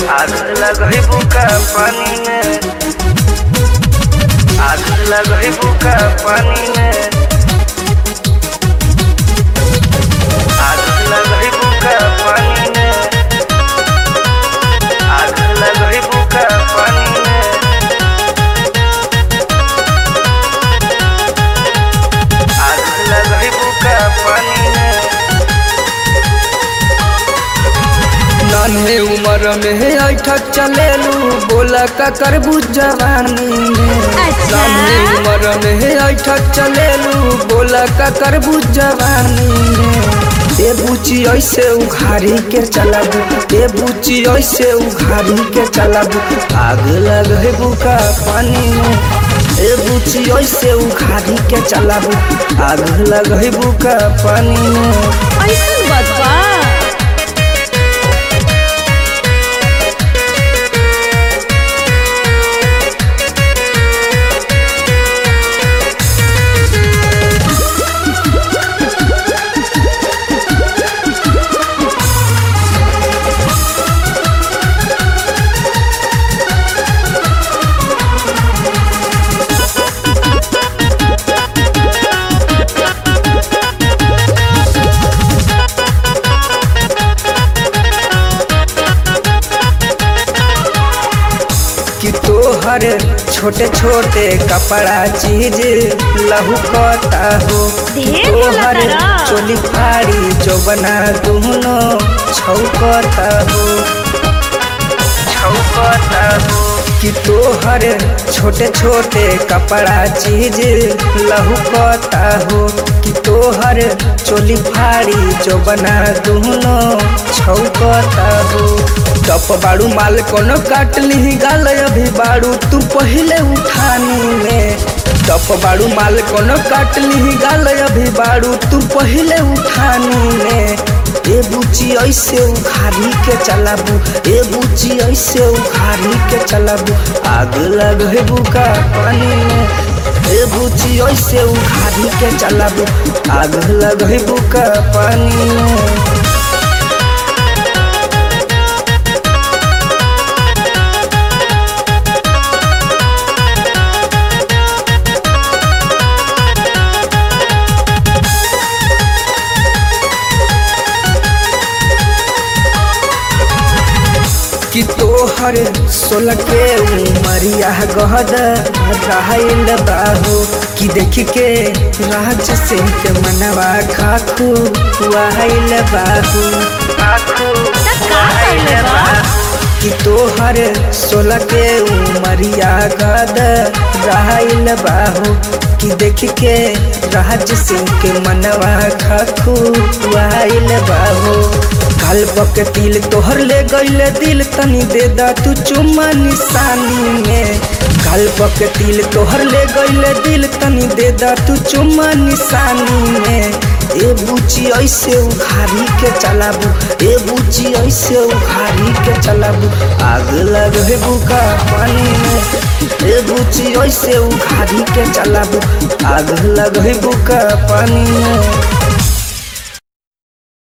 आग लगही बुका पानी में आग लगही बुका पानी में आग लगही बुका पानी में आग लगही बुका पानी में आग लगही बुका पानी में नन्हे उम्र में ऐठक चलेलू बोला का करबू जवानी में अच्छा। नन्हे उम्र में ऐठक चलेलू बोला का करबू जवानी में ए बुची ऐसे उघारी के चलाबू ए बुची ऐसे उघारी के चलाबू आग लगे बुका पानी में ए बुची ऐसे उघारी के चलाबू आग लगे बुका पानी में ऐसन बात बा कि तोहर छोटे छोटे कपड़ा चीज लहू कता हो ढेर तोहर बोला तारा। चोली फाड़ी जो बना दुनो छौकता हो छौकता हो कि तोहर छोटे छोटे कपड़ा चीज लहू कता हो कि तोहर चोली फाड़ी जो बना दुनो छौकता हो टप बाड़ू माल कोनो काट ली गाल अभी बाड़ू तू पहले उठानी में टप बाड़ू माल कोनो काट ली गाल अभी बाड़ू तू पहले उठानी में ए बुची ऐसे उखाड़ी के चलाबू ए बुची ऐसे उखाड़ी के चलाबू आग लगे बुका पानी में ए बुची ऐसे उखाड़ी के चलाबू आग लगे बुका पानी में कि तोहर सोलह के उमरिया गहद रहल बाहो कि देख के राज सिंह के मनवा खाखू वाहिल बाहू खाखू त का करले बा? कि तोहर सोलह के उमरिया गद रहल बाहो कि देख के राज सिंह के मनवा खाखू वाहिल बाहो काल के तिल तोहर ले गईले दिल तनी दे दा तू चुम्मा निशानी में काल के तिल तोहर ले गईले दिल तनी दे दा तू चुम्मा निशानी में ए बुची ऐसे उखाड़ी के चलाबू ए बुची ऐसे उखाड़ी के चलाबू आग लगे बुका पानी में ए बुची ऐसे उखाड़ी के चलाबू आग लगे बुका पानी में